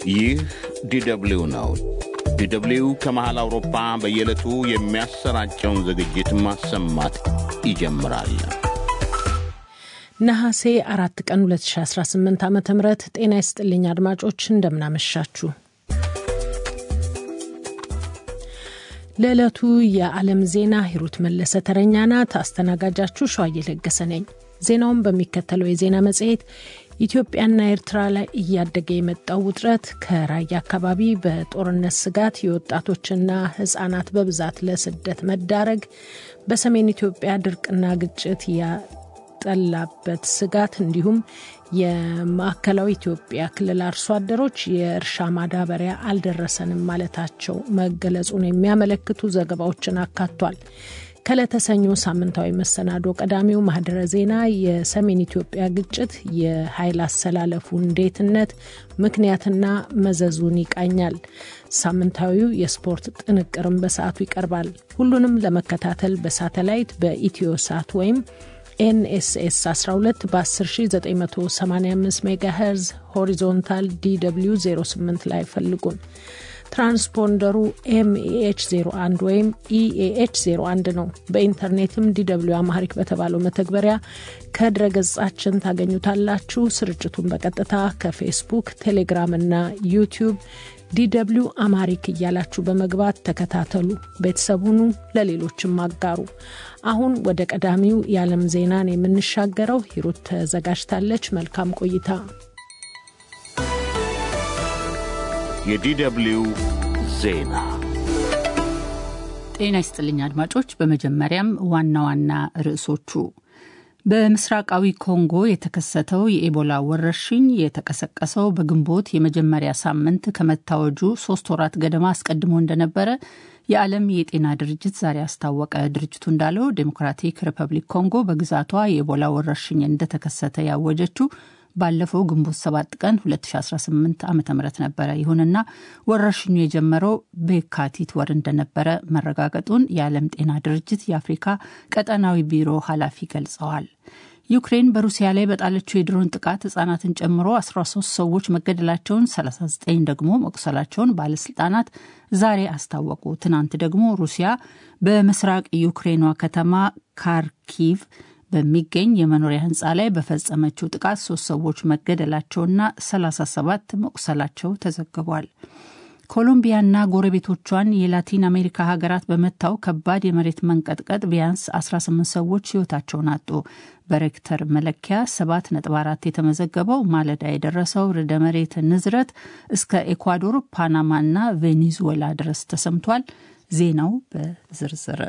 ይህ ዲደብሊው ነው። ዲደብሊው ከመሃል አውሮፓ በየዕለቱ የሚያሰራጨውን ዝግጅት ማሰማት ይጀምራል። ነሐሴ አራት ቀን 2018 ዓ ም ጤና ይስጥልኝ አድማጮች፣ እንደምናመሻችሁ። ለዕለቱ የዓለም ዜና ሂሩት መለሰ ተረኛ ናት። አስተናጋጃችሁ ሸዋዬ ለገሰ ነኝ። ዜናውን በሚከተለው የዜና መጽሔት ኢትዮጵያና ኤርትራ ላይ እያደገ የመጣው ውጥረት፣ ከራያ አካባቢ በጦርነት ስጋት የወጣቶችና ሕጻናት በብዛት ለስደት መዳረግ፣ በሰሜን ኢትዮጵያ ድርቅና ግጭት ያጠላበት ስጋት እንዲሁም የማዕከላዊ ኢትዮጵያ ክልል አርሶ አደሮች የእርሻ ማዳበሪያ አልደረሰንም ማለታቸው መገለጹን የሚያመለክቱ ዘገባዎችን አካቷል። ከለተሰኞ ሳምንታዊ መሰናዶ ቀዳሚው ማህደረ ዜና የሰሜን ኢትዮጵያ ግጭት የኃይል አሰላለፉ እንዴትነት ምክንያትና መዘዙን ይቃኛል። ሳምንታዊው የስፖርት ጥንቅርም በሰዓቱ ይቀርባል። ሁሉንም ለመከታተል በሳተላይት በኢትዮ ሳት ወይም ኤንኤስኤስ 12 በ10985 ሜጋሄርዝ ሆሪዞንታል ዲw 08 ላይ ፈልጉን። ትራንስፖንደሩ ኤምኤኤች 01 ወይም ኢኤኤች 01 ነው። በኢንተርኔትም ዲw አማሪክ በተባለው መተግበሪያ ከድረገጻችን ታገኙታላችሁ። ስርጭቱን በቀጥታ ከፌስቡክ፣ ቴሌግራም እና ዩቲዩብ ዲw አማሪክ እያላችሁ በመግባት ተከታተሉ። ቤተሰቡኑ ለሌሎችም አጋሩ። አሁን ወደ ቀዳሚው የዓለም ዜናን የምንሻገረው ሂሩት ተዘጋጅታለች። መልካም ቆይታ። የዲደብሊው ዜና ጤና ይስጥልኝ አድማጮች። በመጀመሪያም ዋና ዋና ርዕሶቹ በምስራቃዊ ኮንጎ የተከሰተው የኤቦላ ወረርሽኝ የተቀሰቀሰው በግንቦት የመጀመሪያ ሳምንት ከመታወጁ ሶስት ወራት ገደማ አስቀድሞ እንደነበረ የዓለም የጤና ድርጅት ዛሬ አስታወቀ። ድርጅቱ እንዳለው ዴሞክራቲክ ሪፐብሊክ ኮንጎ በግዛቷ የኤቦላ ወረርሽኝ እንደተከሰተ ያወጀችው ባለፈው ግንቦት 7 ቀን 2018 ዓ ም ነበረ። ይሁንና ወረርሽኙ የጀመረው በየካቲት ወር እንደነበረ መረጋገጡን የዓለም ጤና ድርጅት የአፍሪካ ቀጠናዊ ቢሮ ኃላፊ ገልጸዋል። ዩክሬን በሩሲያ ላይ በጣለችው የድሮን ጥቃት ህጻናትን ጨምሮ 13 ሰዎች መገደላቸውን 39 ደግሞ መቁሰላቸውን ባለስልጣናት ዛሬ አስታወቁ። ትናንት ደግሞ ሩሲያ በምስራቅ ዩክሬኗ ከተማ ካርኪቭ በሚገኝ የመኖሪያ ህንፃ ላይ በፈጸመችው ጥቃት ሶስት ሰዎች መገደላቸውና 37 መቁሰላቸው ተዘግቧል። ኮሎምቢያና ጎረቤቶቿን የላቲን አሜሪካ ሀገራት በመታው ከባድ የመሬት መንቀጥቀጥ ቢያንስ 18 ሰዎች ህይወታቸውን አጡ። በሬክተር መለኪያ 7.4 የተመዘገበው ማለዳ የደረሰው ርዕደ መሬት ንዝረት እስከ ኤኳዶር፣ ፓናማና ቬኔዙዌላ ድረስ ተሰምቷል። ዜናው በዝርዝር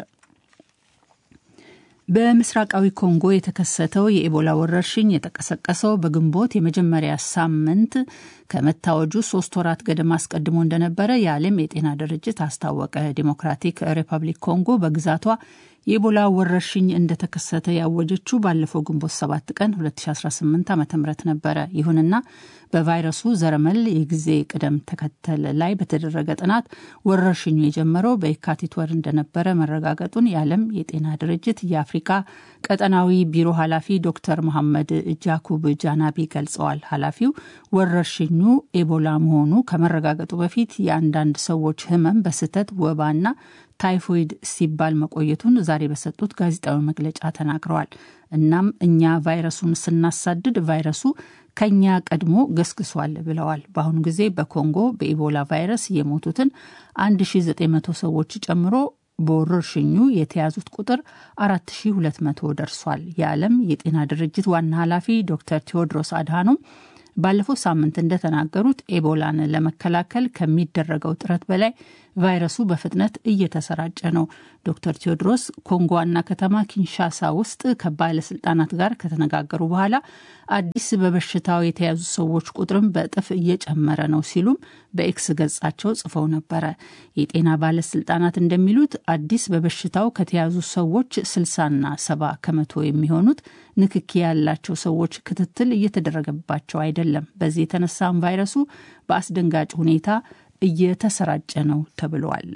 በምስራቃዊ ኮንጎ የተከሰተው የኤቦላ ወረርሽኝ የተቀሰቀሰው በግንቦት የመጀመሪያ ሳምንት ከመታወጁ ሶስት ወራት ገደማ አስቀድሞ እንደነበረ የዓለም የጤና ድርጅት አስታወቀ። ዴሞክራቲክ ሪፐብሊክ ኮንጎ በግዛቷ የኤቦላ ወረርሽኝ እንደተከሰተ ያወጀችው ባለፈው ግንቦት 7 ቀን 2018 ዓ ም ነበረ። ይሁንና በቫይረሱ ዘረመል የጊዜ ቅደም ተከተል ላይ በተደረገ ጥናት ወረርሽኙ የጀመረው በየካቲት ወር እንደነበረ መረጋገጡን የዓለም የጤና ድርጅት የአፍሪካ ቀጠናዊ ቢሮ ኃላፊ ዶክተር መሐመድ ጃኩብ ጃናቢ ገልጸዋል። ኃላፊው ወረርሽኙ ኤቦላ መሆኑ ከመረጋገጡ በፊት የአንዳንድ ሰዎች ህመም በስህተት ወባና ታይፎይድ ሲባል መቆየቱን ዛሬ በሰጡት ጋዜጣዊ መግለጫ ተናግረዋል። እናም እኛ ቫይረሱን ስናሳድድ ቫይረሱ ከኛ ቀድሞ ገስግሷል ብለዋል። በአሁኑ ጊዜ በኮንጎ በኢቦላ ቫይረስ የሞቱትን 1900 ሰዎች ጨምሮ በወረርሽኙ የተያዙት ቁጥር 4200 ደርሷል። የዓለም የጤና ድርጅት ዋና ኃላፊ ዶክተር ቴዎድሮስ አድሃኖም ባለፈው ሳምንት እንደተናገሩት ኤቦላን ለመከላከል ከሚደረገው ጥረት በላይ ቫይረሱ በፍጥነት እየተሰራጨ ነው። ዶክተር ቴዎድሮስ ኮንጎ ዋና ከተማ ኪንሻሳ ውስጥ ከባለስልጣናት ጋር ከተነጋገሩ በኋላ አዲስ በበሽታው የተያዙ ሰዎች ቁጥርም በእጥፍ እየጨመረ ነው ሲሉም በኤክስ ገጻቸው ጽፈው ነበረ። የጤና ባለስልጣናት እንደሚሉት አዲስ በበሽታው ከተያዙ ሰዎች ስልሳና ሰባ ከመቶ የሚሆኑት ንክኪ ያላቸው ሰዎች ክትትል እየተደረገባቸው አይደለም። በዚህ የተነሳም ቫይረሱ በአስደንጋጭ ሁኔታ እየተሰራጨ ነው ተብሏል።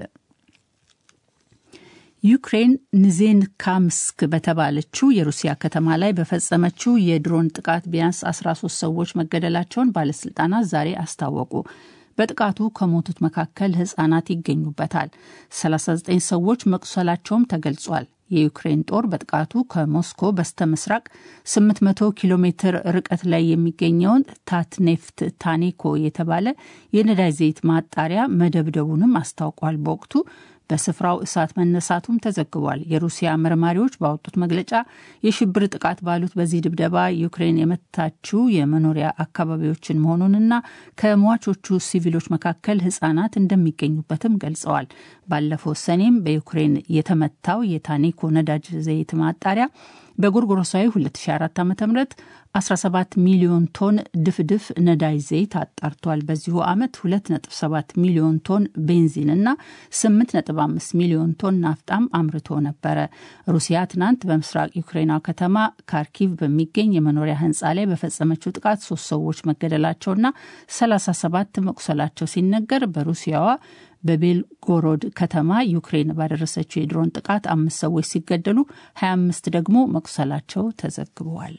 ዩክሬን ንዜንካምስክ በተባለችው የሩሲያ ከተማ ላይ በፈጸመችው የድሮን ጥቃት ቢያንስ 13 ሰዎች መገደላቸውን ባለስልጣናት ዛሬ አስታወቁ። በጥቃቱ ከሞቱት መካከል ህጻናት ይገኙበታል። 39 ሰዎች መቁሰላቸውም ተገልጿል። የዩክሬን ጦር በጥቃቱ ከሞስኮ በስተ ምስራቅ 800 ኪሎ ሜትር ርቀት ላይ የሚገኘውን ታትኔፍት ታኔኮ የተባለ የነዳጅ ዘይት ማጣሪያ መደብደቡንም አስታውቋል። በወቅቱ በስፍራው እሳት መነሳቱም ተዘግቧል። የሩሲያ መርማሪዎች ባወጡት መግለጫ የሽብር ጥቃት ባሉት በዚህ ድብደባ ዩክሬን የመታችው የመኖሪያ አካባቢዎችን መሆኑንና ከሟቾቹ ሲቪሎች መካከል ህጻናት እንደሚገኙበትም ገልጸዋል። ባለፈው ሰኔም በዩክሬን የተመታው የታኔኮ ነዳጅ ዘይት ማጣሪያ በጎርጎሮሳዊ 2004 ዓ ም 17 ሚሊዮን ቶን ድፍድፍ ነዳጅ ዘይት አጣርቷል። በዚሁ ዓመት 2.7 ሚሊዮን ቶን ቤንዚን እና 8.5 ሚሊዮን ቶን ናፍጣም አምርቶ ነበረ። ሩሲያ ትናንት በምስራቅ ዩክሬኗ ከተማ ካርኪቭ በሚገኝ የመኖሪያ ህንፃ ላይ በፈጸመችው ጥቃት ሶስት ሰዎች መገደላቸውና 37 መቁሰላቸው ሲነገር በሩሲያዋ በቤልጎሮድ ከተማ ዩክሬን ባደረሰችው የድሮን ጥቃት አምስት ሰዎች ሲገደሉ 25 ደግሞ መቁሰላቸው ተዘግበዋል።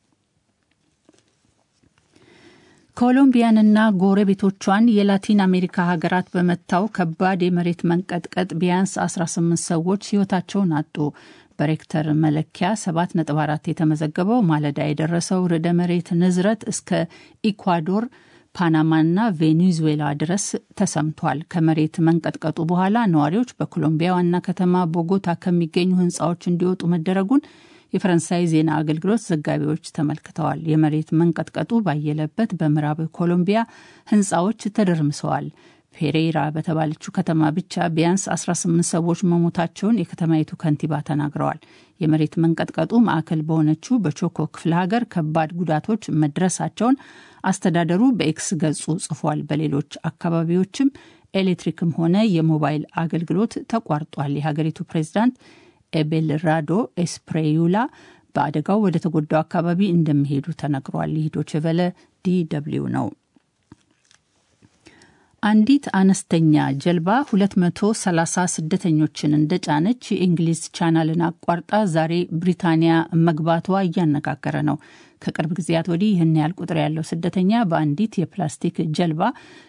ኮሎምቢያንና ጎረቤቶቿን የላቲን አሜሪካ ሀገራት በመታው ከባድ የመሬት መንቀጥቀጥ ቢያንስ 18 ሰዎች ህይወታቸውን አጡ። በሬክተር መለኪያ 7.4 የተመዘገበው ማለዳ የደረሰው ርዕደ መሬት ንዝረት እስከ ኢኳዶር ፓናማና ቬኔዙዌላ ድረስ ተሰምቷል። ከመሬት መንቀጥቀጡ በኋላ ነዋሪዎች በኮሎምቢያ ዋና ከተማ ቦጎታ ከሚገኙ ህንፃዎች እንዲወጡ መደረጉን የፈረንሳይ ዜና አገልግሎት ዘጋቢዎች ተመልክተዋል። የመሬት መንቀጥቀጡ ባየለበት በምዕራብ ኮሎምቢያ ህንፃዎች ተደርምሰዋል። ፔሬራ በተባለችው ከተማ ብቻ ቢያንስ 18 ሰዎች መሞታቸውን የከተማይቱ ከንቲባ ተናግረዋል። የመሬት መንቀጥቀጡ ማዕከል በሆነችው በቾኮ ክፍለ ሀገር ከባድ ጉዳቶች መድረሳቸውን አስተዳደሩ በኤክስ ገጹ ጽፏል። በሌሎች አካባቢዎችም ኤሌክትሪክም ሆነ የሞባይል አገልግሎት ተቋርጧል። የሀገሪቱ ፕሬዚዳንት ኤቤልራዶ ኤስፕሬዩላ በአደጋው ወደ ተጎዳው አካባቢ እንደሚሄዱ ተነግሯል። ይህ ዶይቼ ቬለ ዲ ደብልዩ ነው። አንዲት አነስተኛ ጀልባ 230 ስደተኞችን እንደጫነች የእንግሊዝ ቻናልን አቋርጣ ዛሬ ብሪታንያ መግባቷ እያነጋገረ ነው። ከቅርብ ጊዜያት ወዲህ ይህን ያህል ቁጥር ያለው ስደተኛ በአንዲት የፕላስቲክ ጀልባ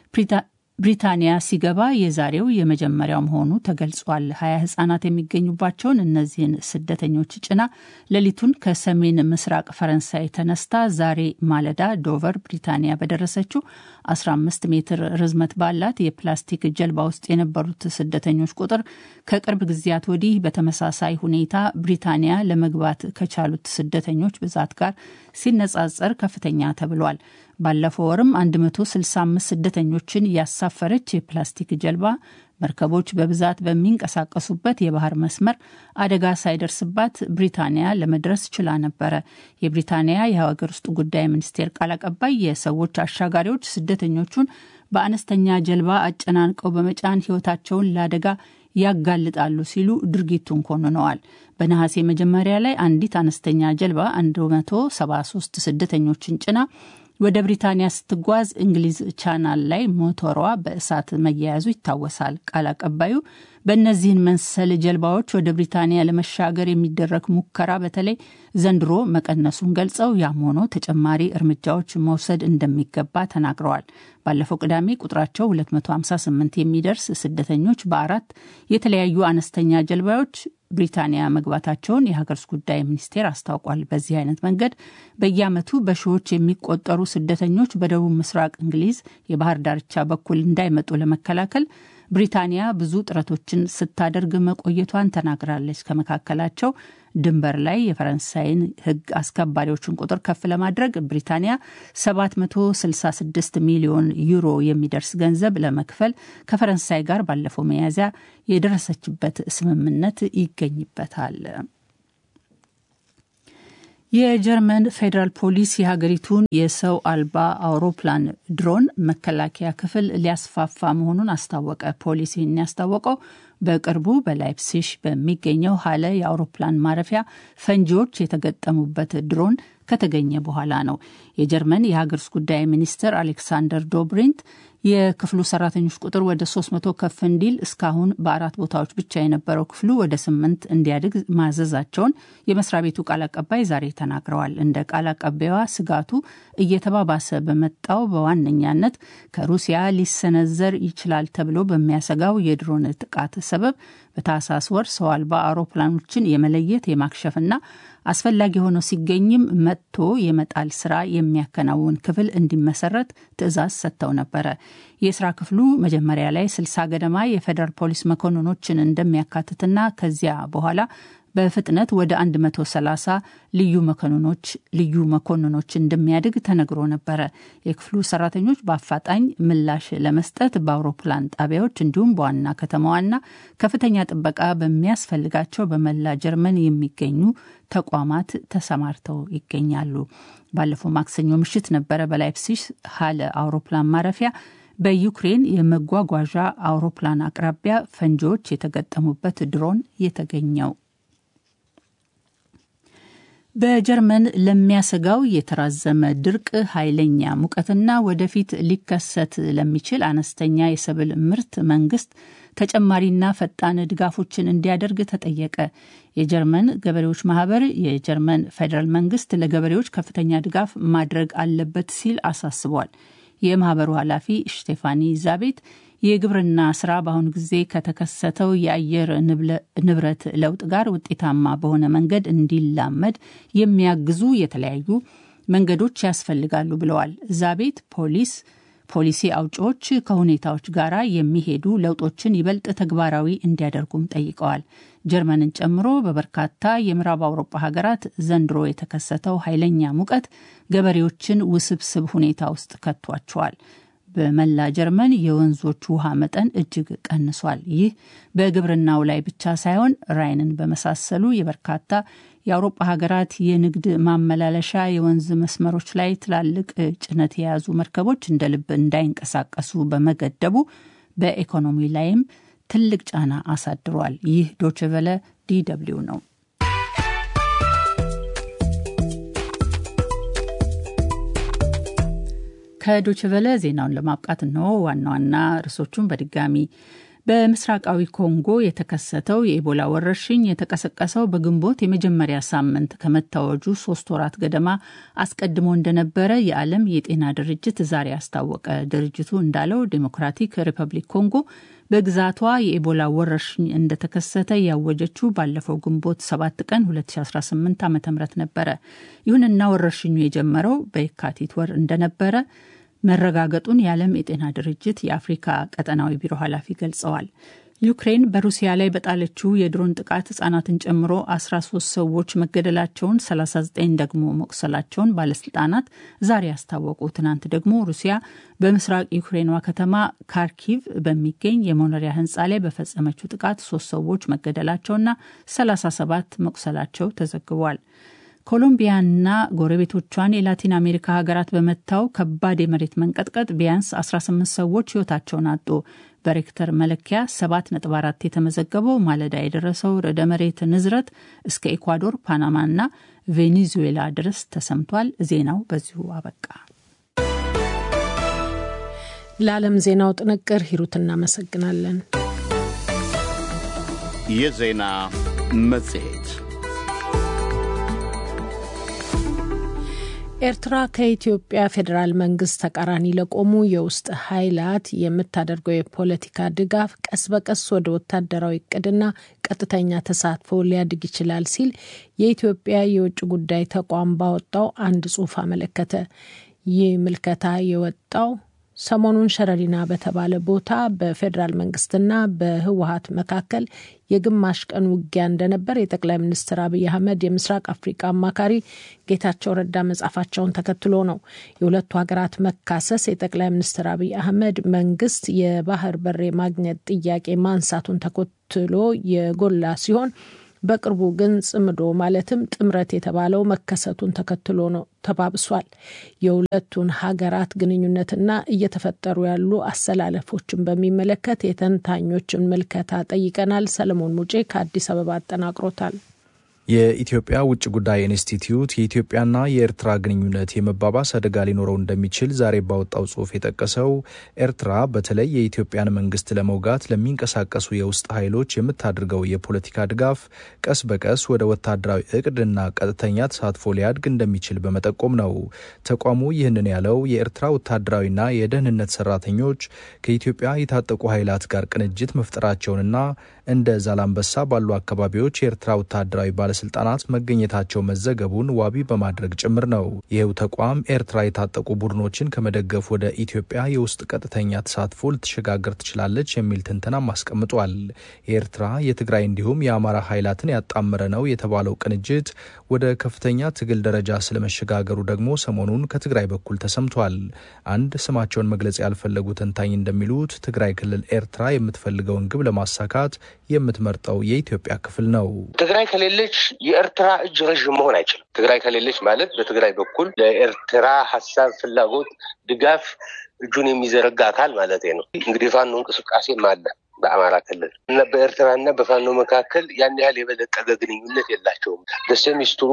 ብሪታንያ ሲገባ የዛሬው የመጀመሪያው መሆኑ ተገልጿል። ሀያ ህጻናት የሚገኙባቸውን እነዚህን ስደተኞች ጭና ሌሊቱን ከሰሜን ምስራቅ ፈረንሳይ ተነስታ ዛሬ ማለዳ ዶቨር ብሪታንያ በደረሰችው 15 ሜትር ርዝመት ባላት የፕላስቲክ ጀልባ ውስጥ የነበሩት ስደተኞች ቁጥር ከቅርብ ጊዜያት ወዲህ በተመሳሳይ ሁኔታ ብሪታንያ ለመግባት ከቻሉት ስደተኞች ብዛት ጋር ሲነጻጸር ከፍተኛ ተብሏል። ባለፈው ወርም 165 ስደተኞችን ያሳፈረች የፕላስቲክ ጀልባ መርከቦች በብዛት በሚንቀሳቀሱበት የባህር መስመር አደጋ ሳይደርስባት ብሪታንያ ለመድረስ ችላ ነበረ። የብሪታንያ የሀገር ውስጥ ጉዳይ ሚኒስቴር ቃል አቀባይ የሰዎች አሻጋሪዎች ስደተኞቹን በአነስተኛ ጀልባ አጨናንቀው በመጫን ሕይወታቸውን ለአደጋ ያጋልጣሉ ሲሉ ድርጊቱን ኮንነዋል። በነሐሴ መጀመሪያ ላይ አንዲት አነስተኛ ጀልባ 173 ስደተኞችን ጭና ወደ ብሪታንያ ስትጓዝ እንግሊዝ ቻናል ላይ ሞተሯ በእሳት መያያዙ ይታወሳል። ቃል አቀባዩ በእነዚህን መሰል ጀልባዎች ወደ ብሪታንያ ለመሻገር የሚደረግ ሙከራ በተለይ ዘንድሮ መቀነሱን ገልጸው ያም ሆኖ ተጨማሪ እርምጃዎች መውሰድ እንደሚገባ ተናግረዋል። ባለፈው ቅዳሜ ቁጥራቸው 258 የሚደርስ ስደተኞች በአራት የተለያዩ አነስተኛ ጀልባዎች ብሪታንያ መግባታቸውን የሀገር ውስጥ ጉዳይ ሚኒስቴር አስታውቋል። በዚህ አይነት መንገድ በየዓመቱ በሺዎች የሚቆጠሩ ስደተኞች በደቡብ ምስራቅ እንግሊዝ የባህር ዳርቻ በኩል እንዳይመጡ ለመከላከል ብሪታንያ ብዙ ጥረቶችን ስታደርግ መቆየቷን ተናግራለች። ከመካከላቸው ድንበር ላይ የፈረንሳይን ሕግ አስከባሪዎችን ቁጥር ከፍ ለማድረግ ብሪታንያ 766 ሚሊዮን ዩሮ የሚደርስ ገንዘብ ለመክፈል ከፈረንሳይ ጋር ባለፈው መያዝያ የደረሰችበት ስምምነት ይገኝበታል። የጀርመን ፌዴራል ፖሊስ የሀገሪቱን የሰው አልባ አውሮፕላን ድሮን መከላከያ ክፍል ሊያስፋፋ መሆኑን አስታወቀ። ፖሊስ ይህን ያስታወቀው በቅርቡ በላይፕሲሽ በሚገኘው ሀለ የአውሮፕላን ማረፊያ ፈንጂዎች የተገጠሙበት ድሮን ከተገኘ በኋላ ነው። የጀርመን የሀገር ውስጥ ጉዳይ ሚኒስትር አሌክሳንደር ዶብሪንት የክፍሉ ሰራተኞች ቁጥር ወደ 300 ከፍ እንዲል እስካሁን በአራት ቦታዎች ብቻ የነበረው ክፍሉ ወደ ስምንት እንዲያድግ ማዘዛቸውን የመስሪያ ቤቱ ቃል አቀባይ ዛሬ ተናግረዋል። እንደ ቃል አቀባይዋ ስጋቱ እየተባባሰ በመጣው በዋነኛነት ከሩሲያ ሊሰነዘር ይችላል ተብሎ በሚያሰጋው የድሮን ጥቃት ሰበብ በታህሳስ ወር ሰው አልባ አውሮፕላኖችን የመለየት የማክሸፍና አስፈላጊ ሆኖ ሲገኝም መጥቶ የመጣል ስራ የሚያከናውን ክፍል እንዲመሰረት ትዕዛዝ ሰጥተው ነበረ። የስራ ክፍሉ መጀመሪያ ላይ ስልሳ ገደማ የፌዴራል ፖሊስ መኮንኖችን እንደሚያካትትና ከዚያ በኋላ በፍጥነት ወደ 130 ልዩ መኮንኖች ልዩ መኮንኖች እንደሚያድግ ተነግሮ ነበረ። የክፍሉ ሰራተኞች በአፋጣኝ ምላሽ ለመስጠት በአውሮፕላን ጣቢያዎች እንዲሁም በዋና ከተማዋና ከፍተኛ ጥበቃ በሚያስፈልጋቸው በመላ ጀርመን የሚገኙ ተቋማት ተሰማርተው ይገኛሉ። ባለፈው ማክሰኞ ምሽት ነበረ በላይፕሲሽ ሀለ አውሮፕላን ማረፊያ በዩክሬን የመጓጓዣ አውሮፕላን አቅራቢያ ፈንጂዎች የተገጠሙበት ድሮን የተገኘው። በጀርመን ለሚያሰጋው የተራዘመ ድርቅ፣ ኃይለኛ ሙቀትና ወደፊት ሊከሰት ለሚችል አነስተኛ የሰብል ምርት መንግስት ተጨማሪና ፈጣን ድጋፎችን እንዲያደርግ ተጠየቀ። የጀርመን ገበሬዎች ማህበር የጀርመን ፌዴራል መንግስት ለገበሬዎች ከፍተኛ ድጋፍ ማድረግ አለበት ሲል አሳስቧል። የማህበሩ ኃላፊ ሽቴፋኒ ዛቤት የግብርና ስራ በአሁኑ ጊዜ ከተከሰተው የአየር ንብረት ለውጥ ጋር ውጤታማ በሆነ መንገድ እንዲላመድ የሚያግዙ የተለያዩ መንገዶች ያስፈልጋሉ ብለዋል። ዛቤት ፖሊስ ፖሊሲ አውጪዎች ከሁኔታዎች ጋር የሚሄዱ ለውጦችን ይበልጥ ተግባራዊ እንዲያደርጉም ጠይቀዋል። ጀርመንን ጨምሮ በበርካታ የምዕራብ አውሮፓ ሀገራት ዘንድሮ የተከሰተው ኃይለኛ ሙቀት ገበሬዎችን ውስብስብ ሁኔታ ውስጥ ከቷቸዋል። በመላ ጀርመን የወንዞች ውሃ መጠን እጅግ ቀንሷል። ይህ በግብርናው ላይ ብቻ ሳይሆን ራይንን በመሳሰሉ የበርካታ የአውሮፓ ሀገራት የንግድ ማመላለሻ የወንዝ መስመሮች ላይ ትላልቅ ጭነት የያዙ መርከቦች እንደ ልብ እንዳይንቀሳቀሱ በመገደቡ በኢኮኖሚ ላይም ትልቅ ጫና አሳድሯል። ይህ ዶችቨለ ዲደብሊው ነው። ከዶችቨለ ዜናውን ለማብቃት ነው ዋና ዋና ርዕሶቹን በድጋሚ በምስራቃዊ ኮንጎ የተከሰተው የኢቦላ ወረርሽኝ የተቀሰቀሰው በግንቦት የመጀመሪያ ሳምንት ከመታወጁ ሶስት ወራት ገደማ አስቀድሞ እንደነበረ የዓለም የጤና ድርጅት ዛሬ አስታወቀ። ድርጅቱ እንዳለው ዴሞክራቲክ ሪፐብሊክ ኮንጎ በግዛቷ የኢቦላ ወረርሽኝ እንደተከሰተ ያወጀችው ባለፈው ግንቦት 7 ቀን 2018 ዓ ም ነበረ። ይሁንና ወረርሽኙ የጀመረው በየካቲት ወር እንደነበረ መረጋገጡን የዓለም የጤና ድርጅት የአፍሪካ ቀጠናዊ ቢሮ ኃላፊ ገልጸዋል። ዩክሬን በሩሲያ ላይ በጣለችው የድሮን ጥቃት ህጻናትን ጨምሮ 13 ሰዎች መገደላቸውን 39 ደግሞ መቁሰላቸውን ባለስልጣናት ዛሬ ያስታወቁ። ትናንት ደግሞ ሩሲያ በምስራቅ ዩክሬኗ ከተማ ካርኪቭ በሚገኝ የመኖሪያ ህንፃ ላይ በፈጸመችው ጥቃት ሶስት ሰዎች መገደላቸውና 37 መቁሰላቸው ተዘግቧል። ኮሎምቢያና ጎረቤቶቿን የላቲን አሜሪካ ሀገራት በመታው ከባድ የመሬት መንቀጥቀጥ ቢያንስ 18 ሰዎች ህይወታቸውን አጡ። በሬክተር መለኪያ 7.4 የተመዘገበው ማለዳ የደረሰው ርዕደ መሬት ንዝረት እስከ ኢኳዶር፣ ፓናማና ቬኔዙዌላ ድረስ ተሰምቷል። ዜናው በዚሁ አበቃ። ለዓለም ዜናው ጥንቅር ሂሩት እናመሰግናለን። የዜና መጽሔት ኤርትራ ከኢትዮጵያ ፌዴራል መንግስት ተቃራኒ ለቆሙ የውስጥ ኃይላት የምታደርገው የፖለቲካ ድጋፍ ቀስ በቀስ ወደ ወታደራዊ እቅድና ቀጥተኛ ተሳትፎ ሊያድግ ይችላል ሲል የኢትዮጵያ የውጭ ጉዳይ ተቋም ባወጣው አንድ ጽሑፍ አመለከተ። ይህ ምልከታ የወጣው ሰሞኑን ሸረሪና በተባለ ቦታ በፌዴራል መንግስትና በህወሀት መካከል የግማሽ ቀን ውጊያ እንደነበር የጠቅላይ ሚኒስትር አብይ አህመድ የምስራቅ አፍሪቃ አማካሪ ጌታቸው ረዳ መጻፋቸውን ተከትሎ ነው። የሁለቱ ሀገራት መካሰስ የጠቅላይ ሚኒስትር አብይ አህመድ መንግስት የባህር በር የማግኘት ጥያቄ ማንሳቱን ተከትሎ የጎላ ሲሆን በቅርቡ ግን ጽምዶ ማለትም ጥምረት የተባለው መከሰቱን ተከትሎ ነው ተባብሷል። የሁለቱን ሀገራት ግንኙነትና እየተፈጠሩ ያሉ አሰላለፎችን በሚመለከት የተንታኞችን ምልከታ ጠይቀናል። ሰለሞን ሙጬ ከአዲስ አበባ አጠናቅሮታል። የኢትዮጵያ ውጭ ጉዳይ ኢንስቲትዩት የኢትዮጵያና የኤርትራ ግንኙነት የመባባስ አደጋ ሊኖረው እንደሚችል ዛሬ ባወጣው ጽሑፍ የጠቀሰው ኤርትራ በተለይ የኢትዮጵያን መንግስት ለመውጋት ለሚንቀሳቀሱ የውስጥ ኃይሎች የምታደርገው የፖለቲካ ድጋፍ ቀስ በቀስ ወደ ወታደራዊ እቅድና ቀጥተኛ ተሳትፎ ሊያድግ እንደሚችል በመጠቆም ነው። ተቋሙ ይህንን ያለው የኤርትራ ወታደራዊና የደህንነት ሰራተኞች ከኢትዮጵያ የታጠቁ ኃይላት ጋር ቅንጅት መፍጠራቸውንና እንደ ዛላምበሳ ባሉ አካባቢዎች የኤርትራ ወታደራዊ ባለስልጣናት መገኘታቸው መዘገቡን ዋቢ በማድረግ ጭምር ነው። ይህው ተቋም ኤርትራ የታጠቁ ቡድኖችን ከመደገፍ ወደ ኢትዮጵያ የውስጥ ቀጥተኛ ተሳትፎ ልትሸጋገር ትችላለች የሚል ትንተናም አስቀምጧል። የኤርትራ የትግራይ እንዲሁም የአማራ ኃይላትን ያጣመረ ነው የተባለው ቅንጅት ወደ ከፍተኛ ትግል ደረጃ ስለመሸጋገሩ ደግሞ ሰሞኑን ከትግራይ በኩል ተሰምቷል። አንድ ስማቸውን መግለጽ ያልፈለጉ ተንታኝ እንደሚሉት ትግራይ ክልል ኤርትራ የምትፈልገውን ግብ ለማሳካት የምትመርጠው የኢትዮጵያ ክፍል ነው። ትግራይ ከሌለች የኤርትራ እጅ ረዥም መሆን አይችልም። ትግራይ ከሌለች ማለት በትግራይ በኩል ለኤርትራ ሀሳብ፣ ፍላጎት፣ ድጋፍ እጁን የሚዘረጋ አካል ማለት ነው። እንግዲህ የፋኖ እንቅስቃሴም አለ በአማራ ክልል እና በኤርትራ እና በፋኖ መካከል ያን ያህል የበለጠገ ግንኙነት የላቸውም። በሰሚስትሩ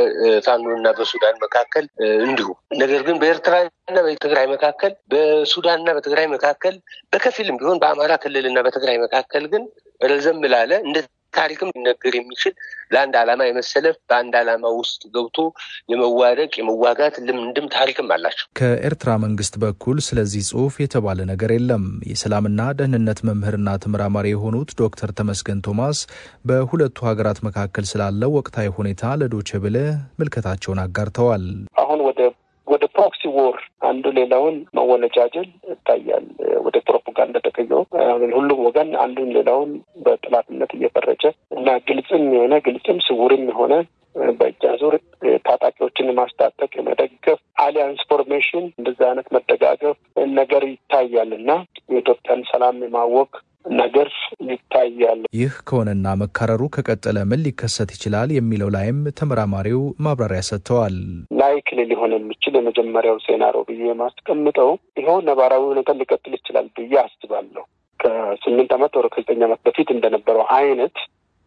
በፋኖ እና በሱዳን መካከል እንዲሁ። ነገር ግን በኤርትራ እና በትግራይ መካከል፣ በሱዳን እና በትግራይ መካከል በከፊልም ቢሆን በአማራ ክልል እና በትግራይ መካከል ግን ረዘም ላለ እንደ ታሪክም ሊነገር የሚችል ለአንድ ዓላማ የመሰለፍ በአንድ ዓላማ ውስጥ ገብቶ የመዋደቅ የመዋጋት ልምድም ታሪክም አላቸው። ከኤርትራ መንግስት በኩል ስለዚህ ጽሁፍ የተባለ ነገር የለም። የሰላምና ደህንነት መምህርና ተመራማሪ የሆኑት ዶክተር ተመስገን ቶማስ በሁለቱ ሀገራት መካከል ስላለው ወቅታዊ ሁኔታ ለዶቼ ቬለ ምልከታቸውን አጋርተዋል። አሁን ወደ ወደ ፕሮክሲ ዎር አንዱ ሌላውን መወነጃጀል ይታያል። ወደ ፕሮፓጋንዳ ተቀይሮ ሁሉም ወገን አንዱን ሌላውን በጥላትነት እየፈረጀ እና ግልጽም የሆነ ግልጽም ስውርም የሆነ በእጅ አዙር ታጣቂዎችን ማስታጠቅ የመደገፍ አሊያንስ ፎርሜሽን እንደዛ አይነት መደጋገፍ ነገር ይታያል እና የኢትዮጵያን ሰላም የማወቅ ነገር ይታያል። ይህ ከሆነና መካረሩ ከቀጠለ ምን ሊከሰት ይችላል የሚለው ላይም ተመራማሪው ማብራሪያ ሰጥተዋል። ላይክል ሊሆን የሚችል የመጀመሪያው ሴናሮ ብዬ የማስቀምጠው ይኸው ነባራዊ ሁኔታ ሊቀጥል ይችላል ብዬ አስባለሁ። ከስምንት ዓመት ወደ ከዘጠኝ ዓመት በፊት እንደነበረው አይነት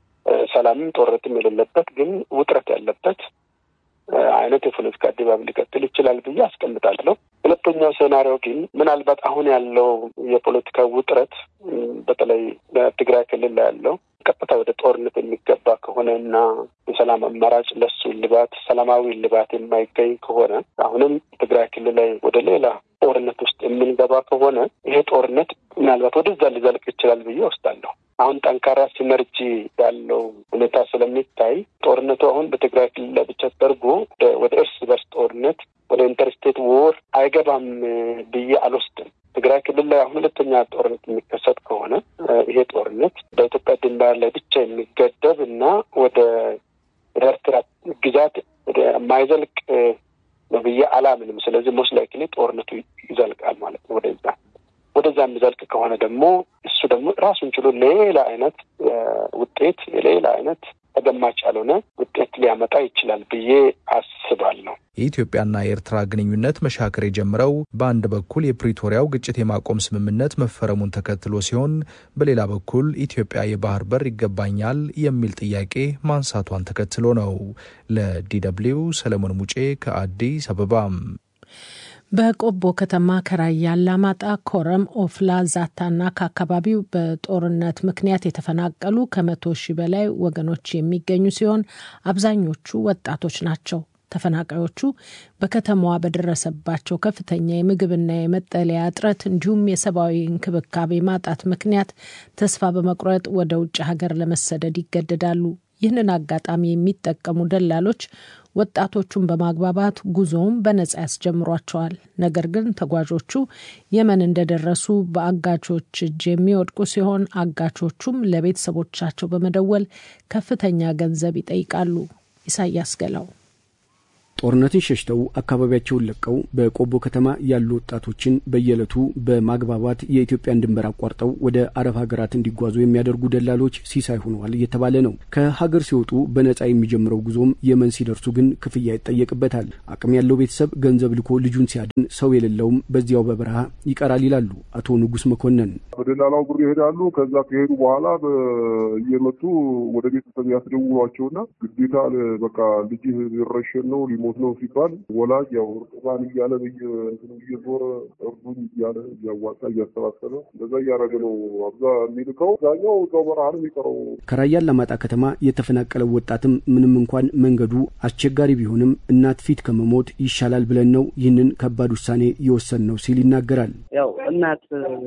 ሰላምም ጦርነትም የሌለበት ግን ውጥረት ያለበት አይነት የፖለቲካ ድባብ ሊቀጥል ይችላል ብዬ አስቀምጣለሁ። ሁለተኛው ሴናሪዮ ግን ምናልባት አሁን ያለው የፖለቲካ ውጥረት በተለይ በትግራይ ክልል ላይ ያለው ቀጥታ ወደ ጦርነት የሚገባ ከሆነ እና የሰላም አማራጭ ለሱ ልባት ሰላማዊ ልባት የማይገኝ ከሆነ አሁንም ትግራይ ክልል ላይ ወደ ሌላ ጦርነት ውስጥ የምንገባ ከሆነ ይሄ ጦርነት ምናልባት ወደዛ ሊዘልቅ ይችላል ብዬ ወስዳለሁ። አሁን ጠንካራ ሲነርጂ ያለው ሁኔታ ስለሚታይ ጦርነቱ አሁን በትግራይ ክልል ላይ ብቻ ተደርጎ ወደ እርስ በርስ ጦርነት ወደ ኢንተርስቴት ዎር አይገባም ብዬ አልወስድም። ትግራይ ክልል ላይ አሁን ሁለተኛ ጦርነት የሚከሰት ከሆነ ይሄ ጦርነት በኢትዮጵያ ድንበር ላይ ብቻ የሚገደብ እና ወደ ኤርትራ ግዛት ወደ ማይዘልቅ ነው ብዬ አላምንም። ስለዚህ ሞስት ላይክሊ ጦርነቱ ይዘልቃል ማለት ነው ወደዛ ወደዛ የሚዘልቅ ከሆነ ደግሞ እሱ ደግሞ ራሱን ችሎ ሌላ አይነት ውጤት የሌላ አይነት ተገማች ያልሆነ ውጤት ሊያመጣ ይችላል ብዬ አስባለሁ። የኢትዮጵያና የኤርትራ ግንኙነት መሻከር የጀመረው በአንድ በኩል የፕሪቶሪያው ግጭት የማቆም ስምምነት መፈረሙን ተከትሎ ሲሆን በሌላ በኩል ኢትዮጵያ የባህር በር ይገባኛል የሚል ጥያቄ ማንሳቷን ተከትሎ ነው። ለዲደብሊው ሰለሞን ሙጬ ከአዲስ አበባም በቆቦ ከተማ ከራያ አላማጣ፣ ኮረም፣ ኦፍላ፣ ዛታና ከአካባቢው በጦርነት ምክንያት የተፈናቀሉ ከመቶ ሺህ በላይ ወገኖች የሚገኙ ሲሆን አብዛኞቹ ወጣቶች ናቸው። ተፈናቃዮቹ በከተማዋ በደረሰባቸው ከፍተኛ የምግብና የመጠለያ እጥረት እንዲሁም የሰብአዊ እንክብካቤ ማጣት ምክንያት ተስፋ በመቁረጥ ወደ ውጭ ሀገር ለመሰደድ ይገደዳሉ። ይህንን አጋጣሚ የሚጠቀሙ ደላሎች ወጣቶቹን በማግባባት ጉዞውን በነጻ ያስጀምሯቸዋል። ነገር ግን ተጓዦቹ የመን እንደደረሱ በአጋቾች እጅ የሚወድቁ ሲሆን አጋቾቹም ለቤተሰቦቻቸው በመደወል ከፍተኛ ገንዘብ ይጠይቃሉ። ኢሳያስ ገላው ጦርነትን ሸሽተው አካባቢያቸውን ለቀው በቆቦ ከተማ ያሉ ወጣቶችን በየዕለቱ በማግባባት የኢትዮጵያን ድንበር አቋርጠው ወደ አረብ ሀገራት እንዲጓዙ የሚያደርጉ ደላሎች ሲሳይ ሆነዋል እየተባለ ነው። ከሀገር ሲወጡ በነጻ የሚጀምረው ጉዞም የመን ሲደርሱ ግን ክፍያ ይጠየቅበታል። አቅም ያለው ቤተሰብ ገንዘብ ልኮ ልጁን ሲያድን፣ ሰው የሌለውም በዚያው በበረሃ ይቀራል ይላሉ አቶ ንጉስ መኮንን። በደላላው ብር ይሄዳሉ። ከዛ ከሄዱ በኋላ እየመጡ ወደ ቤተሰብ ያስደውሏቸውና ግዴታ በቃ ልጅ ሊረሸን ነው ሊሞት ነው ሲባል ወላጅ ያው እርጥባን እያለ በየእንትኑ እየዞረ እርዱኝ እያለ እያዋጣ እያሰባሰበ እንደዛ እያደረገ ነው አብዛ የሚልከው። አብዛኛው ሰው በረሃ ነው የሚቀረው። ከራያ አላማጣ ከተማ የተፈናቀለው ወጣትም ምንም እንኳን መንገዱ አስቸጋሪ ቢሆንም እናት ፊት ከመሞት ይሻላል ብለን ነው ይህንን ከባድ ውሳኔ የወሰን ነው ሲል ይናገራል። ያው እናት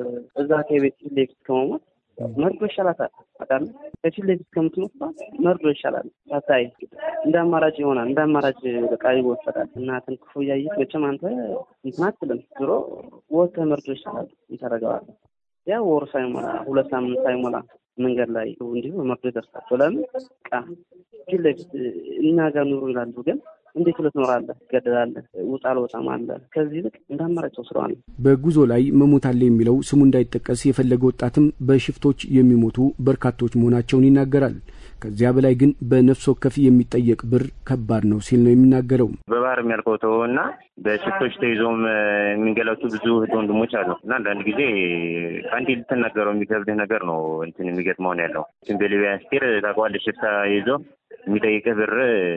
እዛ ከቤት ሌት ከመሞት መርዶ ይሻላታል። በጣም ከፊት ለፊት ከምትሞት መርዶ ይሻላል። ታታይ እንደ አማራጭ ይሆናል። እንደ አማራጭ በቃ ይወሰዳል። እናትን ክፉ እያየት መቼም አንተ እንትን አትልም። ዞሮ ወጥተህ መርዶ ይሻላል። ይታረገዋለህ። ያ ወር ሳይሞላ ሁለት ሳምንት ሳይሞላ መንገድ ላይ እንዲሁ መርዶ ይደርሳቸው። ለምን ቃ ፊት ለፊት እኛ ጋር ኑሩ ይላሉ ግን እንዴት ሁለት ኖራለህ? ትገደላለህ። ውጣ አልወጣም አለ። ከዚህ ይልቅ እንደ አማራጭ ወስደዋል። በጉዞ ላይ መሞት አለ የሚለው ስሙ እንዳይጠቀስ የፈለገ ወጣትም በሽፍቶች የሚሞቱ በርካቶች መሆናቸውን ይናገራል። ከዚያ በላይ ግን በነፍስ ወከፍ የሚጠየቅ ብር ከባድ ነው ሲል ነው የሚናገረው። በባህር የሚያልከው ተወ እና በሽፍቶች ተይዞም የሚንገላቱ ብዙ እህት ወንድሞች አሉ እና አንዳንድ ጊዜ ከአንዴ ልትናገረው የሚከብድህ ነገር ነው እንትን የሚገጥመውን ያለው በሊቢያ ስቴር ታውቀዋለህ። ሽፍታ ይዞ የሚጠይቅህ ብር